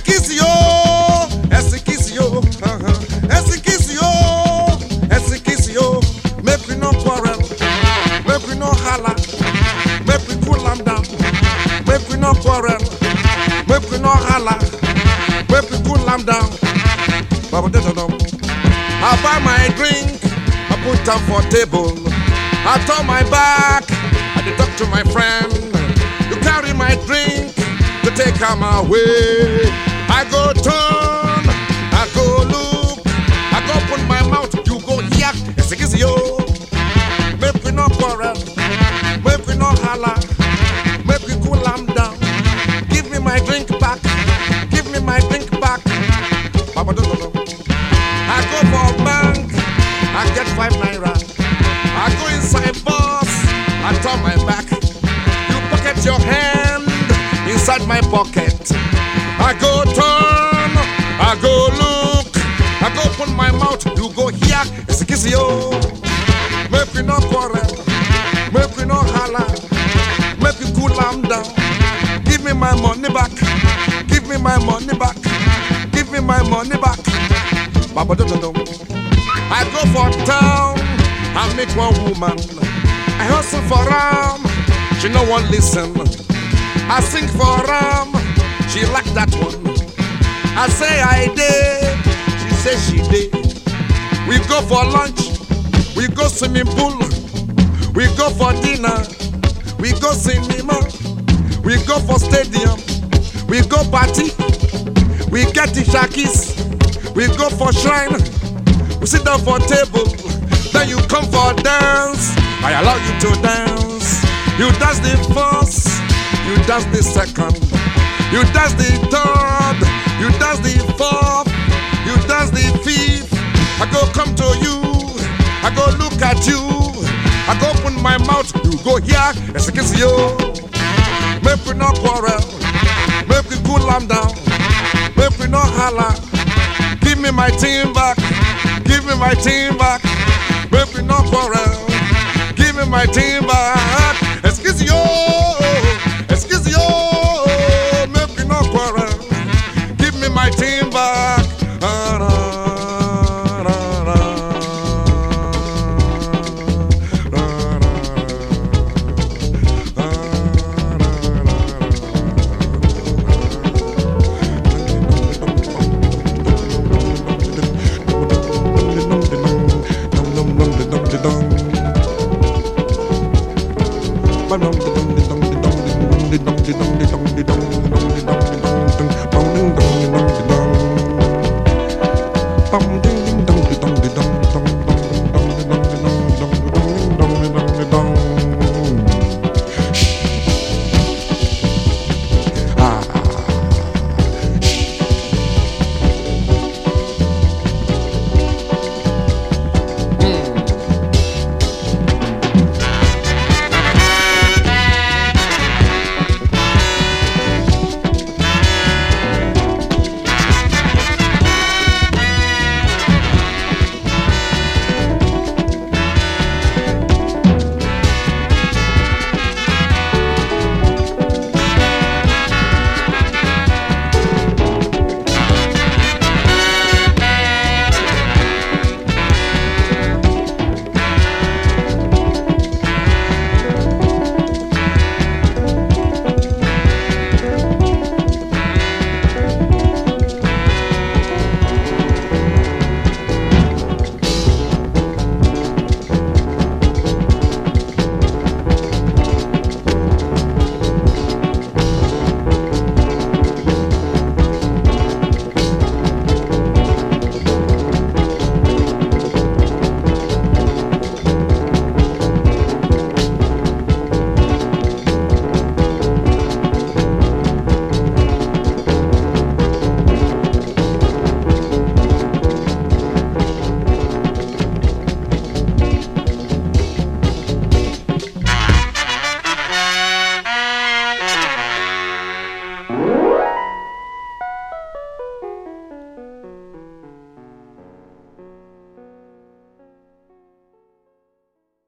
Esikisio, Esikisio, uh-huh. Esikisio, Esikisio. Make we no quarrel, make we no holla, make we cool am down. Make we no quarrel, make we no holla, make we cool am down. Baba da da dum. I buy my drink, I put am for table. I turn my back, I dey talk to my friend. You carry my drink to take am away. I go turn, I go look, I go open my mouth, you go yak, esikisio. Make we no quarrel, make we no holla, make we cool am down. Give me my drink back, give me my drink back. Baba do do do. I go for bank, I get five naira. I go inside bus, I turn my back. You pocket your hand inside my pocket. I go turn, I go look, I go open my mouth, you go here, it's a kiss yo. Make we no quarrel, make we no holla, make we cool am down. Give me my money back, give me my money back, give me my money back. Baba dum dum dum. I go for town, I meet one woman. I hustle for ram, she no one listen. I sing for ram, she like that one. I say I did, she say she did. We go for lunch, we go swimming pool, we go for dinner, we go cinema, we go for stadium, we go party, we get the shakis, we go for shrine, we sit down for table, then you come for dance. I allow you to dance. You dance the first, you dance the second, you dance the third, you dance the fourth, you dance the fifth. I go come to you, I go look at you, I go open my mouth, you go here, it's a kiss you. Make we no quarrel, make we cool am down, make we no holla. Give me my team back, give me my team back, make we no quarrel. Give me my team back, excuse you.